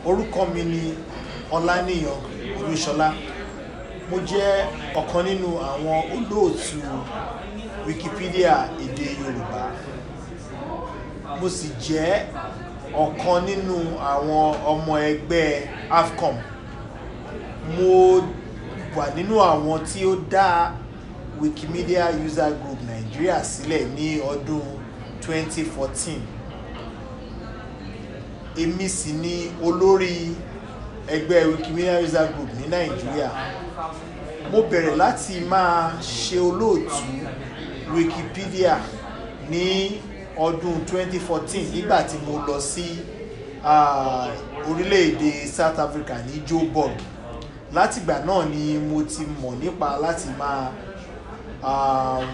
orúkọ mi ni ọláníyàn olúṣọlá mo jẹ́ ọ̀kan nínú àwọn olóòtú wikipedia èdè yorùbá mo sì jẹ́ ọ̀kan nínú àwọn ọmọ ẹgbẹ́ afcom mo wà nínú àwọn tí ó dá wikimedia user group nigeria sílẹ̀ ní ọdún 2014 èmi sì ni olórí ẹgbẹ́ wikimedia user group ní nàìjíríà mo bẹ̀rẹ̀ láti máa ṣe olóòtú wikipedia ní ọdún 2014 nígbà tí mo lọ sí ah, orílẹ̀-èdè south africa ní joburg látìgbà náà ni mo ti mọ̀ nípa láti máa um,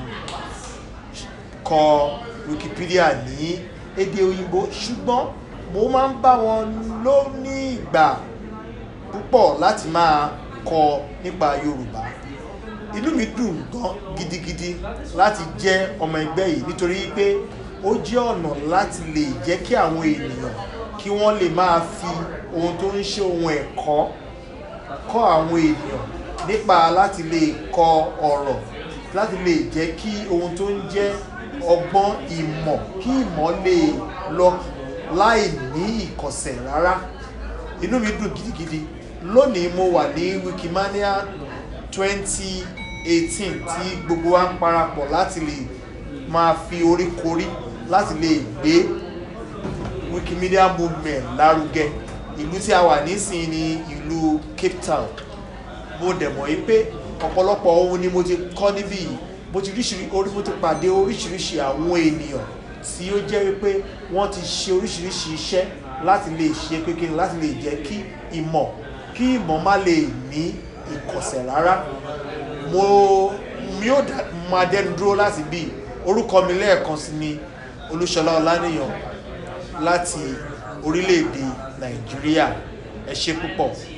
kọ wikipedia ní èdè òyìnbó ṣùgbọ́n mo máa ń bá wọn lò ní ìgbà púpọ̀ láti máa kọ nípa yorùbá inú mi dùn gan gidigidi láti jẹ́ ọmọ ẹgbẹ́ yìí nítorí pé ó jẹ́ ọ̀nà láti lè jẹ́ kí àwọn ènìyàn kí wọ́n lè máa fi ohun tó ń ṣe ohun ẹ̀kọ́ kọ́ àwọn ènìyàn nípa láti lè kọ ọ̀rọ̀ láti lè jẹ́ kí ohun tó ń jẹ́ ọgbọ́n ìmọ̀ kí ìmọ̀ lè lọ láì ní ìkọ̀sẹ̀ rárá inú mi dùn gidigidi lónìí mo wà ní wikimania 2018 tí gbogbo wa ń parapọ̀ láti lè máa fi orí korí láti lè gbé wikimedia movement lárugẹ ìlú tí a wà nísìnyí ní ìlú cape town mo dẹ̀ mọ̀ yí pé ọ̀pọ̀lọpọ̀ ohun ni mo ti kọ́ níbí yìí mo ti ríṣiríṣi orí mo ti pàdé oríṣiríṣi àwọn ènìyàn tí ó jẹ́ wípé wọ́n ti ṣe oríṣiríṣi iṣẹ́ láti lè ṣe pé kí ni láti lè jẹ́ kí ìmọ̀ kí ìmọ̀ má lè ní ìkọ̀sẹ̀ rárá mo mi ò dá máa dẹnu dúró láti bí orúkọ mi lẹ́ẹ̀kan sí ni olúṣọlá ọlánìyàn láti orílẹ̀-èdè nàìjíríà ẹ ṣe púpọ̀.